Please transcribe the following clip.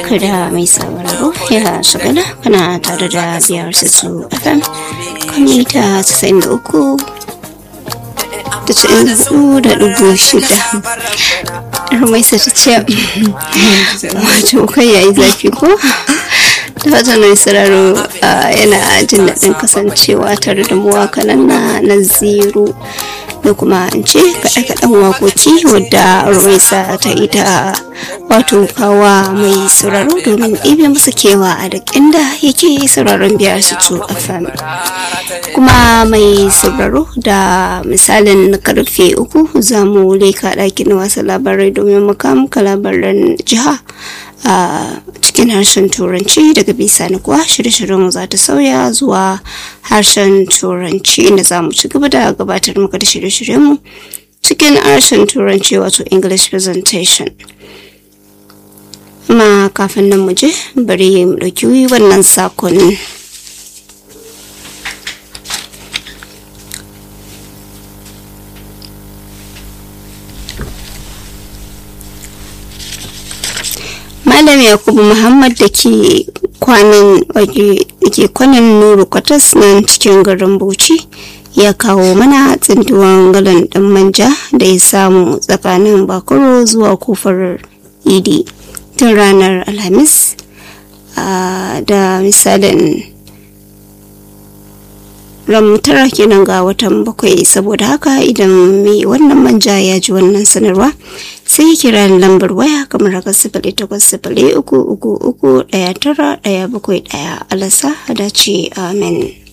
barka da mai sauraro ya shagala kana tare da biyar su fm kan mita 93 da tsayin hudu da dubu shida rumaisa ta ce wato kai yayi zafi ko da fatan mai sauraro yana jin daɗin kasancewa tare da mu kanan na naziru da kuma an ce kaɗe-kaɗen wakoki wadda rumaisa ta ita wato kawa mai sauraro domin ɗibe masa kewa a duk inda yake sauraron biyar su to fm kuma mai sauraro da misalin karfe uku za mu leka ɗakin wasa labarai domin muka labaran jiha a cikin harshen turanci daga bisani kuwa shirye-shiryen za ta sauya zuwa harshen turanci inda za mu ci gaba da gabatar muka da shirye-shiryenmu cikin harshen turanci wato english presentation amma kafin nan mu je bari mu ɗauki wannan sakon malam yakubu muhammad da ke kwanan ke kwanan nuru kwatas nan cikin garin bauchi ya kawo mana tsintuwan galan ɗan manja da ya samu tsakanin bakuro zuwa kofar idi tun ranar alhamis da misalin ramtara kenan ga watan bakwai saboda haka idan mai wannan manja ya ji wannan sanarwa sai kira lambar waya kamar haka sifili takwas sifili uku uku uku ɗaya tara ɗaya bakwai ɗaya alasa dace amen